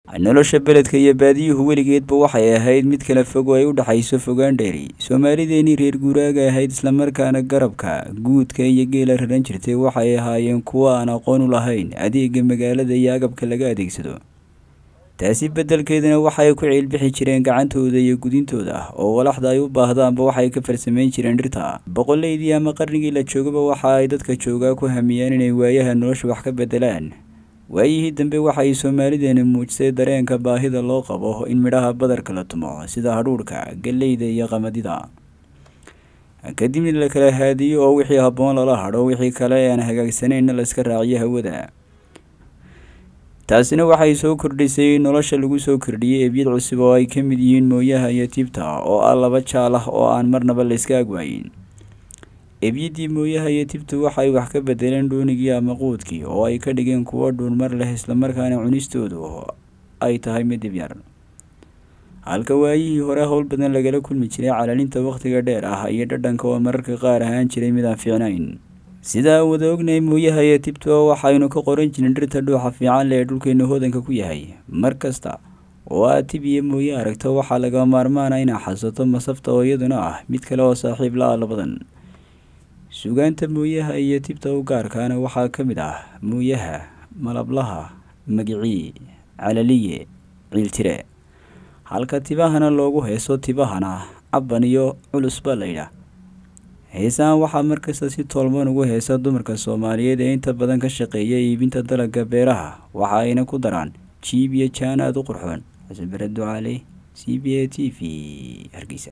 nolosha beledka iyo baadiyuhu weligeedba waxay ahayd mid kala fog oo ay u dhexayso fogaan dheeri soomaalideenii reer guuraaga ahayd islamarkaana garabka guudka iyo geela raran jirtay waxay ahaayeen kuwo aan aqoon u lahayn adeega magaalada iyo agabka laga adeegsado taasi beddelkeedana waxay ku ciilbixi jireen gacantooda iyo gudintooda oo walaxda ay u baahdaanba waxay ka farsameyn jireen dhirta boqoleydii ama qarnigii la joogaba waxa ay dadka joogaa ku hamiyeen inay waayaha nolosha wax ka beddelaan waayihii dambe waxay soomaalideeni muujisay dareenka baahida loo qabo in midhaha badarka la tumo sida hadhuudhka galleyda iyo qamadida kadibna la kala haadiyo oo wixii habboon lala hadho wixii kale aan hagaagsanayna layska raaciyo hawada taasina waxay soo kordhisay nolosha lagu soo kordhiyey ebyad cusub oo ay ka mid yihiin mooyaha iyo tiibta oo ah laba jaal ah oo aan marnaba layska agwaayin ebyadii mooyaha iyo tibtu waxay wax ka bedeleen dhuunigii ama quudkii oo ay ka dhigeen kuwo dhuunmar leh islamarkaana cunistoodu ay tahay mid dibyar halka waayihii hore howl badan lagala kulmi jiray calalinta wakhtiga dheer ah iyo dhadhanka oo mararka qaar ahaan jiray mid aan fiicnayn sidaa wada ognahay mooyaha iyo tibtu waxaynu ka qoran jirin dhirta dhuuxa fiican leh ee dhulkeena hodanka ku yahay mar kasta oo aad tib iyo mooye aragto waxaa laga maarmaana inaad xasato masafta oo iyaduna ah mid kale oo saaxiib la-a labadan sugaanta mooyaha iyo tibta u gaarkaana waxaa ka mid ah mooyaha malablaha magicii calaliye ciiltire halka tibahana loogu heeso tibahana cabban iyo culus baa layidhaah heesahan waxaa markasta si toolman ugu heesa dumarka soomaaliyeed ee inta badan ka shaqeeya iibinta dalagga beeraha waxa ayna ku daraan jiib iyo jaan aada u qurxoon xasan bare ducaale c b a t v hargeysa